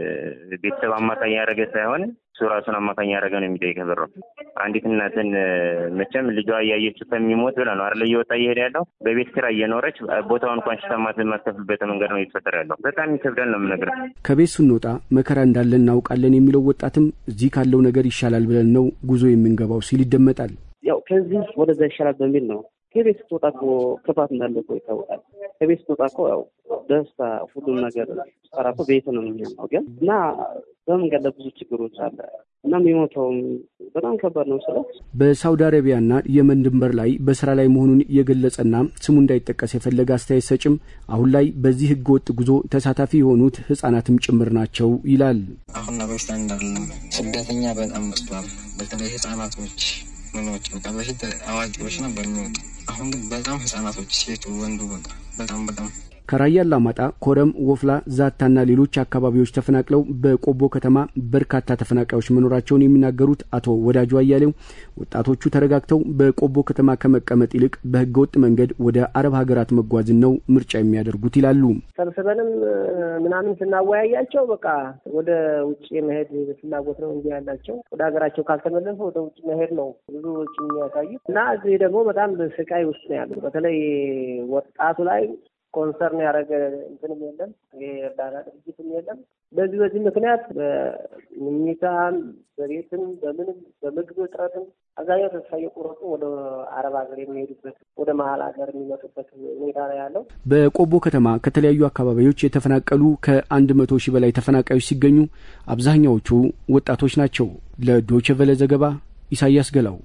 ቤተሰብ አማካኝ ያደረገ ሳይሆን እሱ ራሱን አማካኝ ያደረገ ነው የሚጠይቅህ ብር። አንዲት እናትን መቼም ልጇ እያየችው ከሚሞት ብላ ነው አይደለ እየወጣ እየሄደ ያለው። በቤት ኪራይ እየኖረች ቦታውን እንኳን ሽታ የማትከፍልበት መንገድ ነው እየተፈጠረ ያለው። በጣም ይከብዳል ነው የምነግርህ። ከቤት ስንወጣ መከራ እንዳለን እናውቃለን የሚለው ወጣትም እዚህ ካለው ነገር ይሻላል ብለን ነው ጉዞ የምንገባው ሲል ይደመጣል። ያው ከዚህ ወደዛ ይሻላል በሚል ነው። ከቤት ስትወጣ እኮ ክፋት እንዳለ እኮ ይታወቃል። ከቤት ስትወጣ እኮ ያው ደስታ፣ ሁሉም ነገር ስጠራ እኮ ቤት ነው የሚሆነው ግን እና በመንገድ ላይ ብዙ ችግሮች አለ እና የሚሞተውም በጣም ከባድ ነው። ስለ በሳውዲ አረቢያና የመን ድንበር ላይ በስራ ላይ መሆኑን የገለጸና ስሙ እንዳይጠቀስ የፈለገ አስተያየት ሰጭም አሁን ላይ በዚህ ህገወጥ ጉዞ ተሳታፊ የሆኑት ህጻናትም ጭምር ናቸው ይላል። አሁን ነገሮች ላይ እንዳለም ስደተኛ በጣም መስሏል። በተለይ ህጻናቶች ምኖች በቃ በፊት አዋቂዎች ነበር የሚወጡ አሁን ግን በጣም ህጻናቶች፣ ሴቱ፣ ወንዱ በቃ በጣም በጣም ከራያ አላማጣ፣ ኮረም፣ ወፍላ፣ ዛታና ሌሎች አካባቢዎች ተፈናቅለው በቆቦ ከተማ በርካታ ተፈናቃዮች መኖራቸውን የሚናገሩት አቶ ወዳጁ አያሌው ወጣቶቹ ተረጋግተው በቆቦ ከተማ ከመቀመጥ ይልቅ በህገወጥ መንገድ ወደ አረብ ሀገራት መጓዝን ነው ምርጫ የሚያደርጉት ይላሉ። ሰብስበንም ምናምን ስናወያያቸው በቃ ወደ ውጭ የመሄድ ፍላጎት ነው እንጂ ያላቸው ወደ ሀገራቸው ካልተመለሱ ወደ ውጭ መሄድ ነው ብዙ ውጭ የሚያሳዩት እና እዚህ ደግሞ በጣም ስቃይ ውስጥ ነው ያሉት። በተለይ ወጣቱ ላይ ኮንሰርን ያደረገ እንትንም የለም የእርዳታ ድርጅትም የለም። በዚህ በዚህ ምክንያት በምኝታም በቤትም በምንም በምግብ እጥረትም አብዛኛው ተስፋ እየቆረጡ ወደ አረብ ሀገር የሚሄዱበት ወደ መሀል ሀገር የሚመጡበት ሁኔታ ነው ያለው። በቆቦ ከተማ ከተለያዩ አካባቢዎች የተፈናቀሉ ከአንድ መቶ ሺህ በላይ ተፈናቃዮች ሲገኙ አብዛኛዎቹ ወጣቶች ናቸው። ለዶይቼ ቬለ ዘገባ ኢሳያስ ገላው።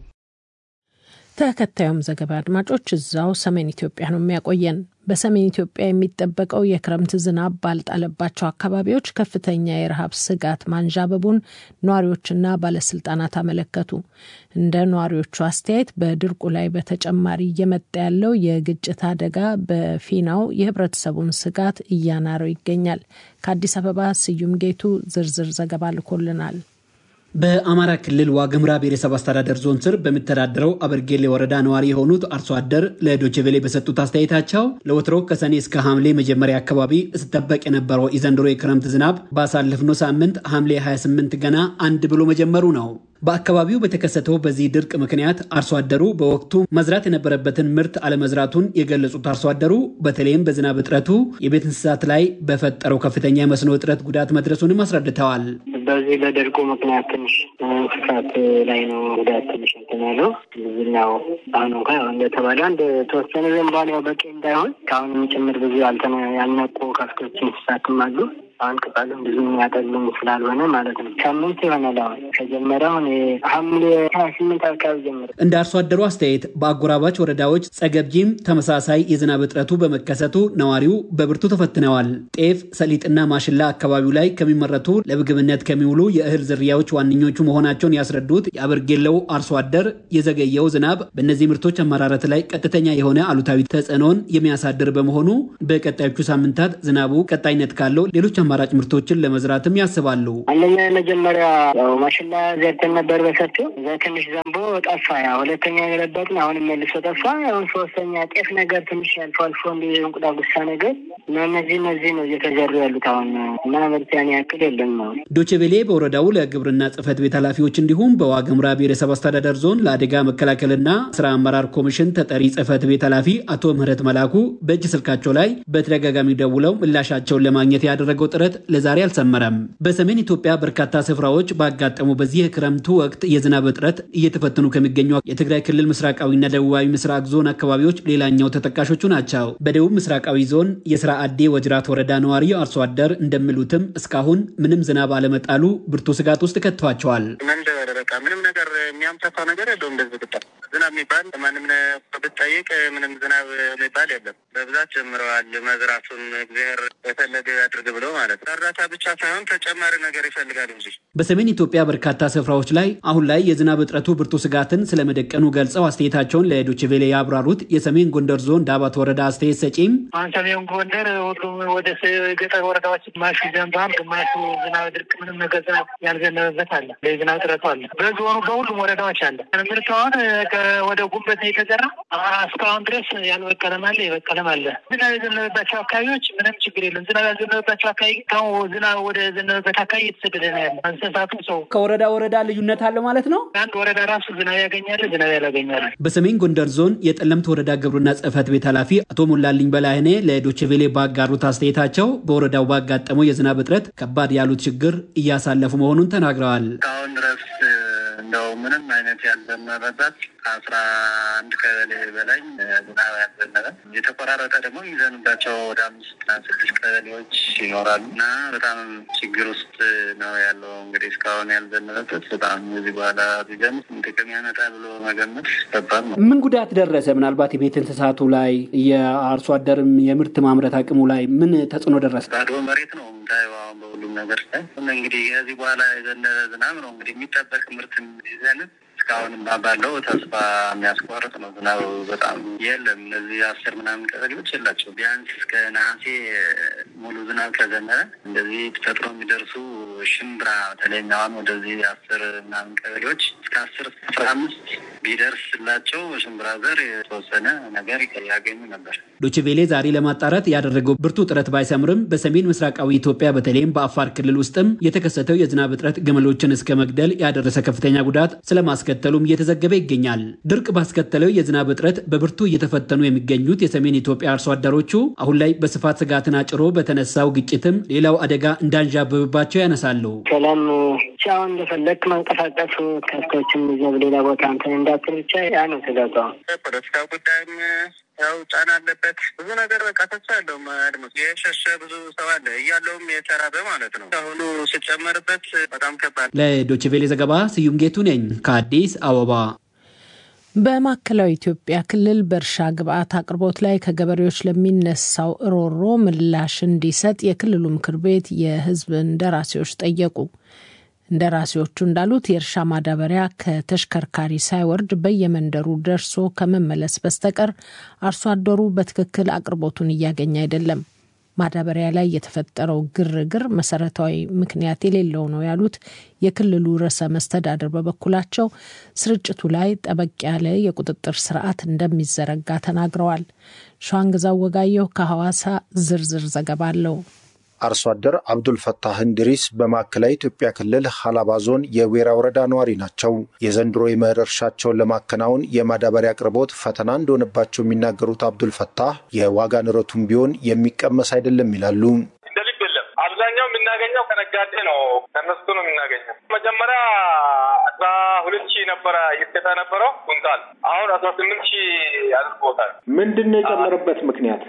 ተከታዩም ዘገባ አድማጮች እዛው ሰሜን ኢትዮጵያ ነው የሚያቆየን። በሰሜን ኢትዮጵያ የሚጠበቀው የክረምት ዝናብ ባልጣለባቸው አካባቢዎች ከፍተኛ የረሃብ ስጋት ማንዣበቡን ነዋሪዎችና ባለስልጣናት አመለከቱ። እንደ ነዋሪዎቹ አስተያየት በድርቁ ላይ በተጨማሪ እየመጣ ያለው የግጭት አደጋ በፊናው የህብረተሰቡን ስጋት እያናረው ይገኛል። ከአዲስ አበባ ስዩም ጌቱ ዝርዝር ዘገባ ልኮልናል። በአማራ ክልል ዋግምራ ብሔረሰብ አስተዳደር ዞን ስር በሚተዳደረው አበርጌሌ ወረዳ ነዋሪ የሆኑት አርሶ አደር ለዶችቬሌ በሰጡት አስተያየታቸው ለወትሮ ከሰኔ እስከ ሐምሌ መጀመሪያ አካባቢ ስጠበቅ የነበረው የዘንድሮ የክረምት ዝናብ ባሳለፍነው ሳምንት ሐምሌ 28 ገና አንድ ብሎ መጀመሩ ነው። በአካባቢው በተከሰተው በዚህ ድርቅ ምክንያት አርሶ አደሩ በወቅቱ መዝራት የነበረበትን ምርት አለመዝራቱን የገለጹት አርሶ አደሩ በተለይም በዝናብ እጥረቱ የቤት እንስሳት ላይ በፈጠረው ከፍተኛ የመስኖ እጥረት ጉዳት መድረሱንም አስረድተዋል። በዚህ በድርቁ ምክንያት ትንሽ እንስሳት ላይ ነው ጉዳት ትንሽ እንትን ያለው ብዙኛው አሁን እንኳ እንደተባለ አንድ ተወሰነ ዘንባል ያው በቂ እንዳይሆን ከአሁንም ጭምር ብዙ ያልነቁ ከፍቶች እንስሳትም አሉ። አሁን ቅጠሉም ብዙ የሚያጠሉም ስላልሆነ ማለት ነው። ሳምንት ይሆናል አሁን ከጀመረ አሁን ሐምሌ ሀያ ስምንት አካባቢ ጀመረ። እንደ አርሶ አደሩ አስተያየት በአጎራባች ወረዳዎች ጸገብጂም ተመሳሳይ የዝናብ እጥረቱ በመከሰቱ ነዋሪው በብርቱ ተፈትነዋል። ጤፍ፣ ሰሊጥና ማሽላ አካባቢው ላይ ከሚመረቱ ለምግብነት ከሚውሉ የእህል ዝርያዎች ዋነኞቹ መሆናቸውን ያስረዱት የአበርጌለው አርሶ አደር የዘገየው ዝናብ በእነዚህ ምርቶች አመራረት ላይ ቀጥተኛ የሆነ አሉታዊ ተጽዕኖን የሚያሳድር በመሆኑ በቀጣዮቹ ሳምንታት ዝናቡ ቀጣይነት ካለው ሌሎች አማራጭ ምርቶችን ለመዝራትም ያስባሉ። አንደኛ የመጀመሪያ ያው ማሽላ ዘርተን ነበር በሰፊው እዛ ትንሽ ዘንቦ ጠፋ። ያ ሁለተኛ የገለበጥን አሁንም መልሶ ጠፋ። አሁን ሶስተኛ ጤፍ ነገር ትንሽ አልፎ አልፎ እንዲ እንቁጣ ጉሳ ነገር እና እነዚህ እነዚህ ነው እየተዘሩ ያሉት አሁን እና ምርት ያን ያክል የለም ነው። ዶቼቬሌ በወረዳው ለግብርና ጽሕፈት ቤት ኃላፊዎች እንዲሁም በዋግምራ ብሔረሰብ አስተዳደር ዞን ለአደጋ መከላከልና ስራ አመራር ኮሚሽን ተጠሪ ጽሕፈት ቤት ኃላፊ አቶ ምህረት መላኩ በእጅ ስልካቸው ላይ በተደጋጋሚ ደውለው ምላሻቸውን ለማግኘት ያደረገው ጥረት ለዛሬ አልሰመረም። በሰሜን ኢትዮጵያ በርካታ ስፍራዎች ባጋጠሙ በዚህ የክረምቱ ወቅት የዝናብ እጥረት እየተፈተኑ ከሚገኙ የትግራይ ክልል ምስራቃዊና ደቡባዊ ምስራቅ ዞን አካባቢዎች ሌላኛው ተጠቃሾቹ ናቸው። በደቡብ ምስራቃዊ ዞን የስራ አዴ ወጅራት ወረዳ ነዋሪ አርሶ አደር እንደሚሉትም እስካሁን ምንም ዝናብ አለመጣሉ ብርቱ ስጋት ውስጥ ከቷቸዋል። መንደር በቃ ምንም ነገር የሚያምታታ ነገር የለውም። እንደዚህ ብጣ ዝናብ የሚባል ማንም ብትጠይቅ ምንም ዝናብ የሚባል የለም። በብዛት ጀምረዋል መዝራቱን እግዚአብሔር የፈለገ ያድርግ ብለው ማለት ነው። እርዳታ ብቻ ሳይሆን ተጨማሪ ነገር ይፈልጋል እንጂ በሰሜን ኢትዮጵያ በርካታ ስፍራዎች ላይ አሁን ላይ የዝናብ እጥረቱ ብርቱ ስጋትን ስለመደቀኑ ገልጸው አስተያየታቸውን ለዶችቬሌ ያብራሩት የሰሜን ጎንደር ዞን ዳባት ወረዳ አስተያየት ሰጪም አሁን ሰሜን ጎንደር ሁሉም ወደ ገጠር ወረዳዎች ግማሹ ዘንባም፣ ግማሹ ዝናብ ድርቅ ምንም ነገር ዝናብ ያልዘነበበት አለ። የዝናብ እጥረቱ አለ። በዞኑ በሁሉም ወረዳዎች አለ። ምርት አሁን ወደ ጉንበት ነው የተዘራ። እስካሁን ድረስ ያልበቀለም አለ፣ የበቀለም አለ። ዝናብ የዘነበባቸው አካባቢዎች ምንም ችግር የለም። ዝናብ ያልዘነበባቸው አካባቢ አሁን ዝናብ ወደ ዘነበበት አካባቢ እየተሰደደ ነው ያለ። እንስሳቱ ሰው ከወረዳ ወረዳ ልዩነት አለ ማለት ነው። አንድ ወረዳ ራሱ ዝናብ ያገኛል፣ ዝናብ ያላገኛል። በሰሜን ጎንደር ዞን የጠለምት ወረዳ ግብርና ጽሕፈት ቤት ኃላፊ አቶ ሞላልኝ በላይኔ ለዶችቬሌ ባጋሩት አስተያየታቸው በወረዳው ባጋጠመው የዝናብ እጥረት ከባድ ያሉት ችግር እያሳለፉ መሆኑን ተናግረዋል። እስካሁን ድረስ እንደው ምንም አይነት ያልዘነበበት ከአስራ አንድ ቀበሌ በላይ ዝናብ ያልዘነበ የተቆራረጠ ደግሞ የሚዘንባቸው ወደ አምስትና ስድስት ቀበሌዎች ይኖራሉ እና በጣም ችግር ውስጥ ነው ያለው። እንግዲህ እስካሁን ያልዘነበበት በጣም እዚህ በኋላ ቢዘንብ ጥቅም ያመጣ ብሎ መገመት ከባድ ነው። ምን ጉዳት ደረሰ? ምናልባት የቤት እንስሳቱ ላይ የአርሶ አደርም የምርት ማምረት አቅሙ ላይ ምን ተጽዕኖ ደረሰ? ባዶ መሬት ነው የምታየው አሁን በሁሉም ነገር ላይ እንግዲህ ከዚህ በኋላ የዘነበ ዝናብ ነው እንግዲህ የሚጠበቅ ምርት ይዘንብ እስካሁንም ባለው ተስፋ የሚያስቆርጥ ነው። ዝናብ በጣም የለም። እነዚህ አስር ምናምን ቀበሌዎች የላቸው። ቢያንስ እስከ ነሐሴ ሙሉ ዝናብ ከዘነበ እንደዚህ ተፈጥሮ የሚደርሱ ሽምብራ በተለይኛውን ወደዚህ አስር ምናምን ቀበሌዎች እስከ አስር አስራ አምስት ቢደርስላቸው ሽምብራ ዘር የተወሰነ ነገር ያገኙ ነበር። ዶችቬሌ ዛሬ ለማጣራት ያደረገው ብርቱ ጥረት ባይሰምርም በሰሜን ምስራቃዊ ኢትዮጵያ በተለይም በአፋር ክልል ውስጥም የተከሰተው የዝናብ እጥረት ግመሎችን እስከ መግደል ያደረሰ ከፍተኛ ጉዳት ስለማስከተሉም እየተዘገበ ይገኛል። ድርቅ ባስከተለው የዝናብ እጥረት በብርቱ እየተፈተኑ የሚገኙት የሰሜን ኢትዮጵያ አርሶ አደሮቹ አሁን ላይ በስፋት ስጋትን አጭሮ በተነሳው ግጭትም ሌላው አደጋ እንዳንዣበብባቸው ያነሳሉ። ሰላም ብቻውን እንደፈለግ መንቀሳቀሱ ከብቶችም ይዘው ሌላ ቦታ እንትን እንዳትል ብቻ ያ ነው ስጋቷ። ፖለቲካ ጉዳይም ያው ጫና አለበት። ብዙ ነገር በቃ ተስፋ ያለው አድማስ የሸሸ ብዙ ሰው አለ እያለውም የተራበ ማለት ነው። አሁኑ ስጨመርበት በጣም ከባድ። ለዶችቬሌ ዘገባ ስዩም ጌቱ ነኝ ከአዲስ አበባ። በማዕከላዊ ኢትዮጵያ ክልል በእርሻ ግብዓት አቅርቦት ላይ ከገበሬዎች ለሚነሳው ሮሮ ምላሽ እንዲሰጥ የክልሉ ምክር ቤት የሕዝብ እንደራሴዎች ጠየቁ። እንደራሴዎቹ እንዳሉት የእርሻ ማዳበሪያ ከተሽከርካሪ ሳይወርድ በየመንደሩ ደርሶ ከመመለስ በስተቀር አርሶ አደሩ በትክክል አቅርቦቱን እያገኘ አይደለም። ማዳበሪያ ላይ የተፈጠረው ግርግር መሰረታዊ ምክንያት የሌለው ነው ያሉት የክልሉ ርዕሰ መስተዳድር በበኩላቸው ስርጭቱ ላይ ጠበቅ ያለ የቁጥጥር ስርዓት እንደሚዘረጋ ተናግረዋል። ሸዋንግዛው ወጋየሁ ከሐዋሳ ዝርዝር ዘገባ አለው። አርሶ አደር አብዱል ፈታህ እንድሪስ በማዕከላዊ ኢትዮጵያ ክልል ሀላባ ዞን የዌራ ወረዳ ነዋሪ ናቸው። የዘንድሮ የመኸር እርሻቸውን ለማከናወን የማዳበሪያ አቅርቦት ፈተና እንደሆነባቸው የሚናገሩት አብዱል ፈታህ የዋጋ ንረቱም ቢሆን የሚቀመስ አይደለም ይላሉ። እንደ ልብ የለም። አብዛኛው የምናገኘው ከነጋዴ ነው፣ ከነሱ ነው የምናገኘው። መጀመሪያ አስራ ሁለት ሺህ ነበረ ይስከታ ነበረው ኩንታል፣ አሁን አስራ ስምንት ሺህ አድርጎታል። ምንድን ነው የጨመረበት ምክንያት?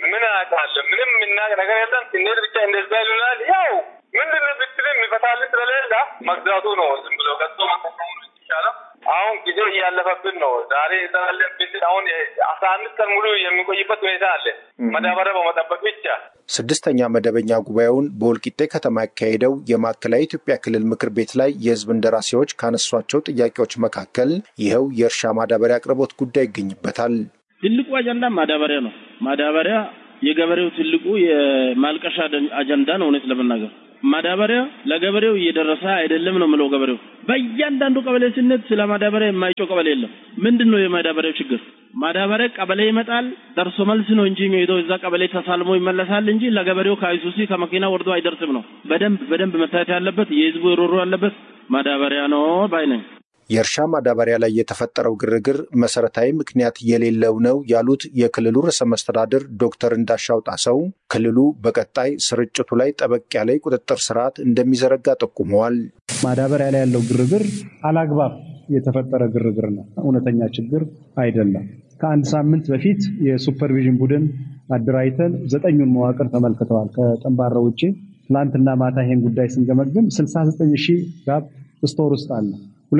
ምን አውቃለሁ? ምንም የምናውቅ ነገር የለም። ስንሄድ ብቻ እንደዛ ይሉናል። ያው ምንድን ነው ብትል የሚፈታልን ስለሌለ መግዛቱ ነው። ዝም ብሎ ገዝቶ መጠቀሙ ነው ይቻላል። አሁን ጊዜ እያለፈብን ነው። ዛሬ ዘላለን ብትል አሁን አስራ አምስት ቀን ሙሉ የሚቆይበት ሁኔታ አለ። መዳበሪያ በመጠበቅ ብቻ ስድስተኛ መደበኛ ጉባኤውን በወልቂጤ ከተማ ያካሄደው የማዕከላዊ ኢትዮጵያ ክልል ምክር ቤት ላይ የሕዝብ እንደራሴዎች ካነሷቸው ጥያቄዎች መካከል ይኸው የእርሻ ማዳበሪያ አቅርቦት ጉዳይ ይገኝበታል። ትልቁ አጀንዳ ማዳበሪያ ነው። ማዳበሪያ የገበሬው ትልቁ የማልቀሻ አጀንዳ ነው። እውነት ለመናገር ማዳበሪያ ለገበሬው እየደረሰ አይደለም ነው የምለው። ገበሬው በእያንዳንዱ ቀበሌ ስነት ስለ ማዳበሪያ የማይጮህ ቀበሌ የለም። ምንድን ነው የማዳበሪያው ችግር? ማዳበሪያ ቀበሌ ይመጣል፣ ደርሶ መልስ ነው እንጂ የሚሄደው እዛ ቀበሌ ተሳልሞ ይመለሳል እንጂ ለገበሬው ከአይሱሲ ከመኪና ወርዶ አይደርስም ነው። በደንብ በደንብ መታየት ያለበት የህዝቡ ሮሮ ያለበት ማዳበሪያ ነው ባይ ነኝ። የእርሻ ማዳበሪያ ላይ የተፈጠረው ግርግር መሰረታዊ ምክንያት የሌለው ነው ያሉት የክልሉ ርዕሰ መስተዳድር ዶክተር እንዳሻው ጣሰው ክልሉ በቀጣይ ስርጭቱ ላይ ጠበቅ ያለ ቁጥጥር ስርዓት እንደሚዘረጋ ጠቁመዋል። ማዳበሪያ ላይ ያለው ግርግር አላግባብ የተፈጠረ ግርግር ነው፣ እውነተኛ ችግር አይደለም። ከአንድ ሳምንት በፊት የሱፐርቪዥን ቡድን አደራጅተን ዘጠኙን መዋቅር ተመልክተዋል። ከጠንባራ ውጭ ትላንትና ማታ ይሄን ጉዳይ ስንገመግም 69 ሺህ ጋብ ስቶር ውስጥ አለ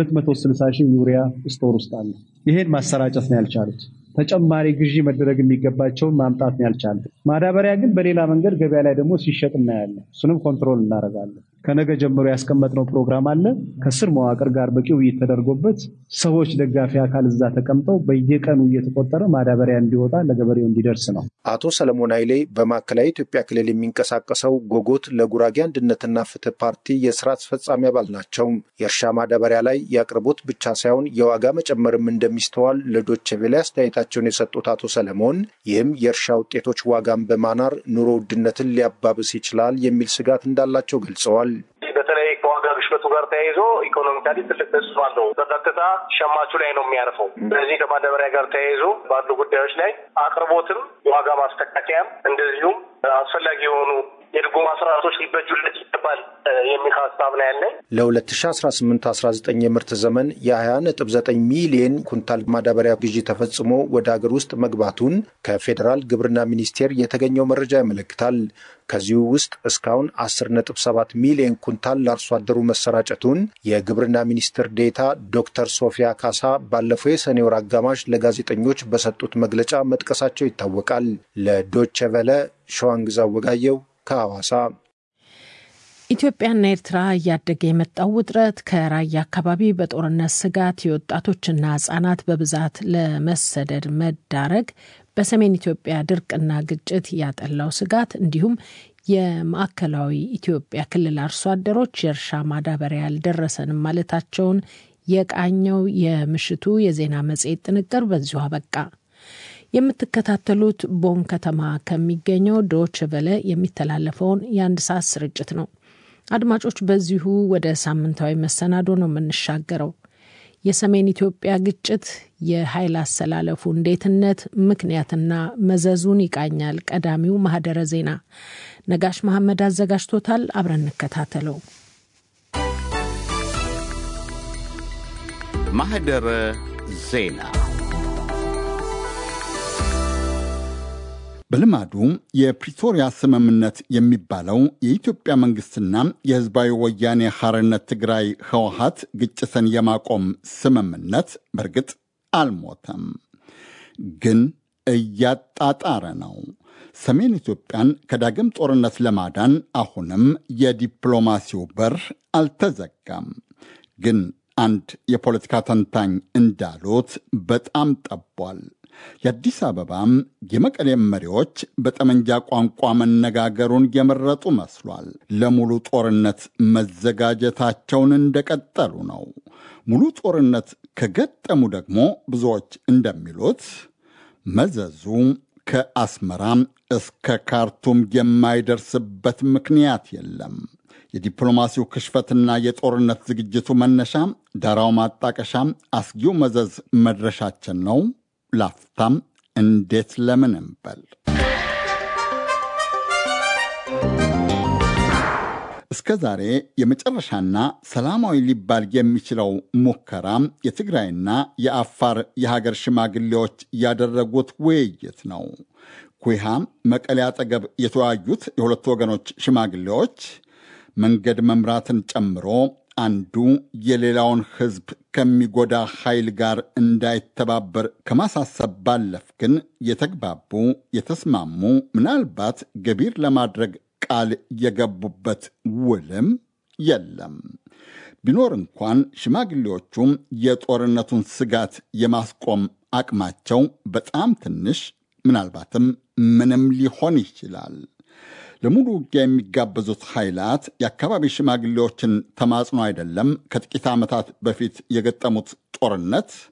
260 ሺህ ዩሪያ ስቶር ውስጥ አለ። ይሄን ማሰራጨት ነው ያልቻሉት። ተጨማሪ ግዢ መደረግ የሚገባቸውን ማምጣት ነው ያልቻሉት። ማዳበሪያ ግን በሌላ መንገድ ገበያ ላይ ደግሞ ሲሸጥ እናያለን። እሱንም ኮንትሮል እናደርጋለን። ከነገ ጀምሮ ያስቀመጥነው ፕሮግራም አለ። ከስር መዋቅር ጋር በቂ ውይይት ተደርጎበት ሰዎች፣ ደጋፊ አካል እዛ ተቀምጠው በየቀኑ እየተቆጠረ ማዳበሪያ እንዲወጣ ለገበሬው እንዲደርስ ነው። አቶ ሰለሞን ኃይሌ በማዕከላዊ ኢትዮጵያ ክልል የሚንቀሳቀሰው ጎጎት ለጉራጌ አንድነትና ፍትህ ፓርቲ የስራ አስፈጻሚ አባል ናቸው። የእርሻ ማዳበሪያ ላይ የአቅርቦት ብቻ ሳይሆን የዋጋ መጨመርም እንደሚስተዋል ለዶቼ ቬለ አስተያየታቸውን የሰጡት አቶ ሰለሞን ይህም የእርሻ ውጤቶች ዋጋን በማናር ኑሮ ውድነትን ሊያባብስ ይችላል የሚል ስጋት እንዳላቸው ገልጸዋል። በተለይ ከዋጋ ግሽበቱ ጋር ተያይዞ ኢኮኖሚካሊ ትልቅ ተጽዕኖ አለው። በቀጥታ ሸማቹ ላይ ነው የሚያርፈው። ስለዚህ ከማዳበሪያ ጋር ተያይዞ ባሉ ጉዳዮች ላይ አቅርቦትም የዋጋ ማስተካከያም እንደዚሁም አስፈላጊ የሆኑ የድጎማ ስርዓቶች ሊበጁለት ይገባል የሚል ሀሳብ ነው ያለኝ። ለ2018/19 የምርት ዘመን የ20.9 ሚሊዮን ኩንታል ማዳበሪያ ግዢ ተፈጽሞ ወደ ሀገር ውስጥ መግባቱን ከፌዴራል ግብርና ሚኒስቴር የተገኘው መረጃ ያመለክታል። ከዚሁ ውስጥ እስካሁን 10.7 ሚሊዮን ኩንታል ለአርሶ አደሩ መሰራጨቱን የግብርና ሚኒስትር ዴታ ዶክተር ሶፊያ ካሳ ባለፈው የሰኔ ወር አጋማሽ ለጋዜጠኞች በሰጡት መግለጫ መጥቀሳቸው ይታወቃል። ለዶቼ ቨለ ሸዋንግዛ ወጋየው ከሐዋሳ። ኢትዮጵያና ኤርትራ እያደገ የመጣው ውጥረት ከራያ አካባቢ በጦርነት ስጋት የወጣቶችና ህጻናት በብዛት ለመሰደድ መዳረግ፣ በሰሜን ኢትዮጵያ ድርቅና ግጭት ያጠላው ስጋት እንዲሁም የማዕከላዊ ኢትዮጵያ ክልል አርሶ አደሮች የእርሻ ማዳበሪያ አልደረሰንም ማለታቸውን የቃኘው የምሽቱ የዜና መጽሔት ጥንቅር በዚሁ አበቃ። የምትከታተሉት ቦን ከተማ ከሚገኘው ዶች ቨለ የሚተላለፈውን የአንድ ሰዓት ስርጭት ነው። አድማጮች፣ በዚሁ ወደ ሳምንታዊ መሰናዶ ነው የምንሻገረው። የሰሜን ኢትዮጵያ ግጭት የኃይል አሰላለፉ እንዴትነት፣ ምክንያትና መዘዙን ይቃኛል። ቀዳሚው ማህደረ ዜና ነጋሽ መሐመድ አዘጋጅቶታል። አብረን እንከታተለው። ማህደረ ዜና በልማዱ የፕሪቶሪያ ስምምነት የሚባለው የኢትዮጵያ መንግስትና የህዝባዊ ወያኔ ሐርነት ትግራይ ህወሀት ግጭትን የማቆም ስምምነት በእርግጥ አልሞተም፣ ግን እያጣጣረ ነው። ሰሜን ኢትዮጵያን ከዳግም ጦርነት ለማዳን አሁንም የዲፕሎማሲው በር አልተዘጋም። ግን አንድ የፖለቲካ ተንታኝ እንዳሉት በጣም ጠቧል። የአዲስ አበባም የመቀሌም መሪዎች በጠመንጃ ቋንቋ መነጋገሩን የመረጡ መስሏል። ለሙሉ ጦርነት መዘጋጀታቸውን እንደቀጠሉ ነው። ሙሉ ጦርነት ከገጠሙ ደግሞ ብዙዎች እንደሚሉት መዘዙ ከአስመራ እስከ ካርቱም የማይደርስበት ምክንያት የለም። የዲፕሎማሲው ክሽፈትና የጦርነት ዝግጅቱ መነሻ፣ ዳራው ማጣቀሻ፣ አስጊው መዘዝ መድረሻችን ነው። ላፍታም እንዴት ለምን እንበል። እስከ ዛሬ የመጨረሻና ሰላማዊ ሊባል የሚችለው ሙከራ የትግራይና የአፋር የሀገር ሽማግሌዎች ያደረጉት ውይይት ነው። ኩሃ መቀሌ አጠገብ የተወያዩት የሁለቱ ወገኖች ሽማግሌዎች መንገድ መምራትን ጨምሮ አንዱ የሌላውን ሕዝብ ከሚጎዳ ኃይል ጋር እንዳይተባበር ከማሳሰብ ባለፍ ግን የተግባቡ የተስማሙ ምናልባት ገቢር ለማድረግ ቃል የገቡበት ውልም የለም። ቢኖር እንኳን ሽማግሌዎቹም የጦርነቱን ስጋት የማስቆም አቅማቸው በጣም ትንሽ ምናልባትም ምንም ሊሆን ይችላል። ለሙሉ ውጊያ የሚጋበዙት ኃይላት የአካባቢ ሽማግሌዎችን ተማጽኖ አይደለም ከጥቂት ዓመታት በፊት የገጠሙት ጦርነት